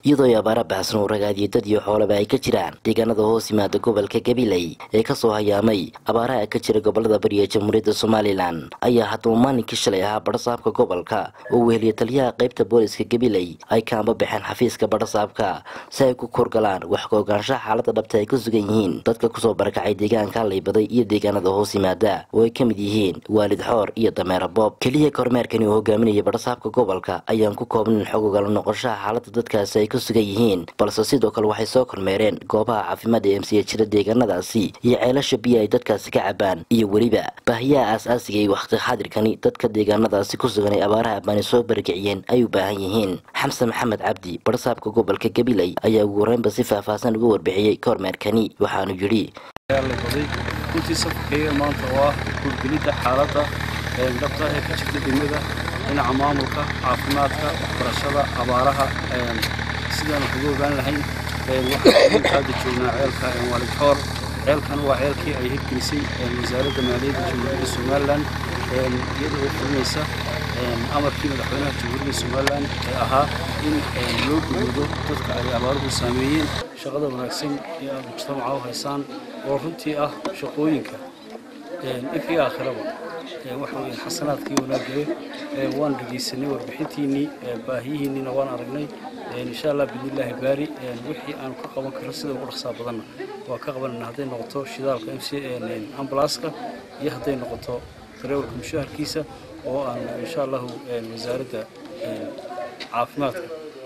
iyadoo ay abaara baxsan oo ragaadiyo dad iyo xoolaba ay ka jiraan deegaanada hoos yimaada gobolka gabiley ee kasoo hayaamay abaaraha ka jira gobolada bari ee jamhuuriyadda somalilan ayaa haddaba maalinkii shalay ahaa badhasaabka gobolka oo weheliya taliyaha qaybta booliska gabiley ay kaamba baxeen xafiiska badhasaabka si ay ku korgalaan wax ka ogaanshaha xaalada dhabta ay ku sugan yihiin dadka kusoo barakacay deegaanka laybaday iyo deegaanada hoos yimaada oo ay ka mid yihiin waalid xoor iyo dameera boob keliya kormeerkani oo hogaaminaya badhasaabka gobolka ayaan ku koobnin xog ogala noqoshaha xaalada dadkaasi ay ku sugan yihiin balse sidoo kale waxay soo kormeereen goobaha caafimaad ee emsiya jira deegaanadaasi iyo ceelasha biyo ay dadkaasi ka cabaan iyo weliba baahiyaha aas-aasiga iyo wakhti xaadirkani dadka deegaanadaasi ku sugan ay abaaraha abbaani soo bargiciyeen ay u baahan yihiin xamse maxamed cabdi badhasaabka gobolka gabiley ayaa ugu horeynba si faahfaahsan uga warbixiyey kormeerkani waxaanu yidhi runtii safarkayga maanta oo ah hurgelidda xaaladda dhabta ee ka jirta degmada dhinaca maamulka caafimaadka waxbarashada abaaraha sidaan wax uga ogaan lahayn waxaan hadda joognaa ceelka waalid xoor ceelkan waa ceelkii ay hirgelisay wasaaradda maaliyadda jamhuuriyadda somalilan iyada oo fulinaysa amarkii madaxweynaha jamhuuriyadda somalilan ee ahaa in loo gudoodo dadka ay abaaruhu saameeyeen shaqada wanaagsan ee aad mujtamaca u haysaan oo runtii ah shaqooyinka inkii aakhiraba waxa weeye xasanaadkii wanaaggaye waan dhegaysanay warbixintiinnii baahiyihiinniina waan aragnay insha allah bidnillaahi baari wixii aan ka qaban karno sida ugu dhaqsaa badanna waa ka qabanayna hadday noqoto shidaalka mc ambalaaska iyo hadday noqoto dareewalka mushaharkiisa oo aan insha allahu wasaaradda caafimaadka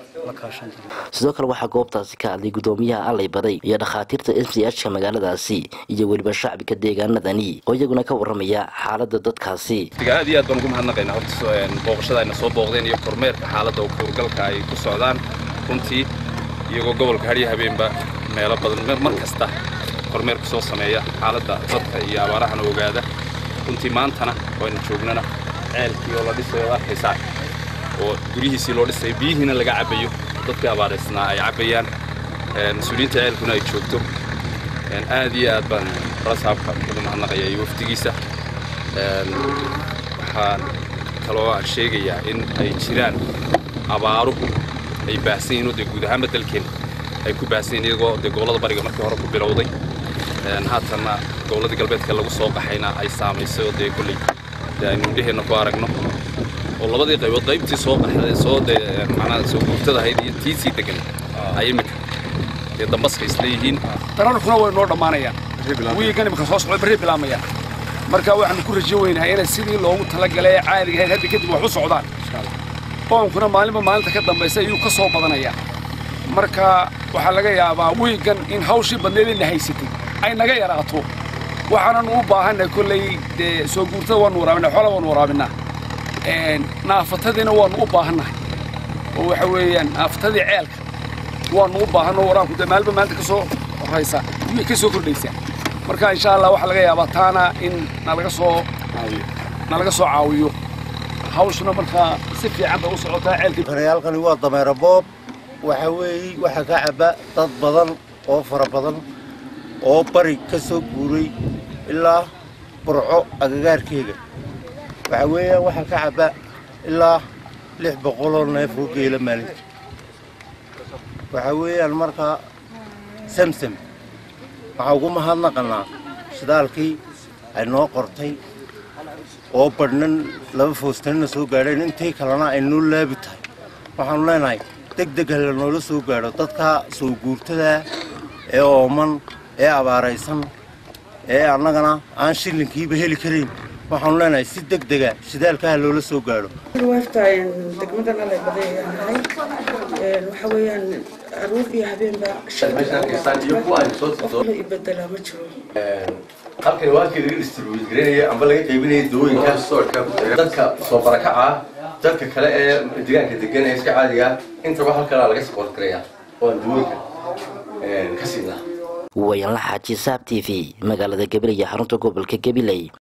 sidoo kale waxaa goobtaasi ka hadlay gudoomiyaha allay baday iyo dhakhaatiirta m c h ka magaaladaasi iyo weliba shacbiga deegaanadani oo iyaguna ka warramaya xaalada dadkaasi aad iyo aad baan ugu mahadnaqaynaa horta booqashada ayna soo booqdeen iyo kormeerka xaaladda kuurgalka ay ku socdaan runtii iyagoo gobolka hadhiyo habeenba meelo badan mar kasta kormeerka soo sameeya xaaladda dadka iyo abaarahana ogaada runtii maantana waynu joognana ceelkii oo la dhisayo ad arkaysaa oo guryihiisii loo dhisay biyihiina laga cabbayo dadkii abaaraysnaa ay cabbayaan mas-uuliyiinta ceelkuna ay joogto aad iyo aad baan rasaabka ugu mahadnaqaya iyo wafdigiisa waxaan kaloo aan sheegayaa in ay jiraan abaaruhu ay baahsan yihin oo dee guud ahaanba dalkeen ay ku baahsan yihin iyagoo dee gobollada bariga markii hore ku bilowday haatanna gobolladii galbeedka lagu soo qaxayna ay saamaysay oo dee kolley dee aynu indheheenna ku aragno oo labadii qaybood qaybtii soo qaxday soo dee macnaha soo guurtada ahayd iyo tiisii degan ay imika dee dambaska isleeyihiin dararkuna way noo dhammaanayaan wiigan imika soo socda barri bilaamayaan marka waxaanu ku rajo weynahay inay sidii loogu talagalay ee caadiga ahayd hadda kadib wax u socdaan oonkuna maalinba maalinta ka dambaysa ayuu ka soo badanayaa marka waxaa laga yaabaa wiigan in hawshii badneed ina haysatay ay naga yaraato waxaananu u baahanay kolley dee soo guurtada waanu waraabinaa xoola waanu waraabinaa naafatadiina waanu u baahannahay oo waxa weeyaan naafatadii ceelka waanu u baahanno waraabku dee maalba maalinta ka soo horaysa way ka soo kordhaysaa marka insha allah waxaa laga yaabaa taana in nalaga soo nalaga soo caawiyo hawshuna markaa si fiican bay u socotaa ceelkii baryaalkani waa dameero boob waxa weeye waxaa ka cabba dad badan oo fara badan oo bari ka soo guuray ilaa burco agagaarkeega waxaa weeyaan waxaa ka cabba ilaa lix boqoloo neef oo geela maalintii waxaa weeyaan markaa samsam waxaa ugu mahadnaqannaa shidaalkii ay noo qortay oo badhnan laba foostanina soo gaadheen intii kalena ay noo laabi tahay waxaanu leenahay deg deg hala noola soo gaadho dadka soo guurtadaa ee ooman ee abaaraysan ee annagana aan shillinkiiba heli karayn waxaanu leenahay si deg dega shidaalkaha loola soo gaadho waafta degmadan alay baday ayaan nahay waxa weeyaan aruur iyo habeenba qofla ibedelaa ma jiro halkani waa halkii laga distribuut gareynaya amba laga qaybinaya dawooyinka dadka soo barakaca dadka kale ee deegaanka degan ee iska caadiga intaba halkanaa laga support garaya oo aan dawooyinka ka siinaa wayanla xaaji saab t v magaalada gabiley xarunta gobolka gabiley